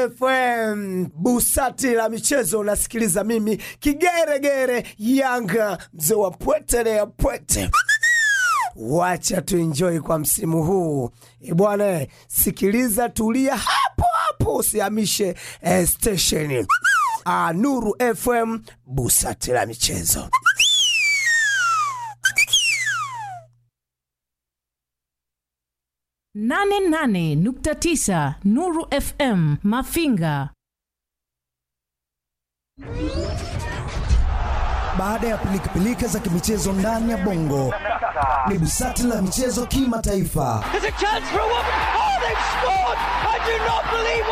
FM busati la michezo unasikiliza mimi kigeregere Yanga mzee wa pwete ya pwete. Wacha tuenjoy kwa msimu huu e bwana, sikiliza, tulia hapo hapo, usihamishe eh, station ah, Nuru FM busati la michezo. nane nane nukta tisa Nuru FM Mafinga. Baada ya pilikapilika za kimichezo ndani ya bongo, ni busati la michezo kimataifa. There's a chance for a woman. Oh, they've scored! I do not believe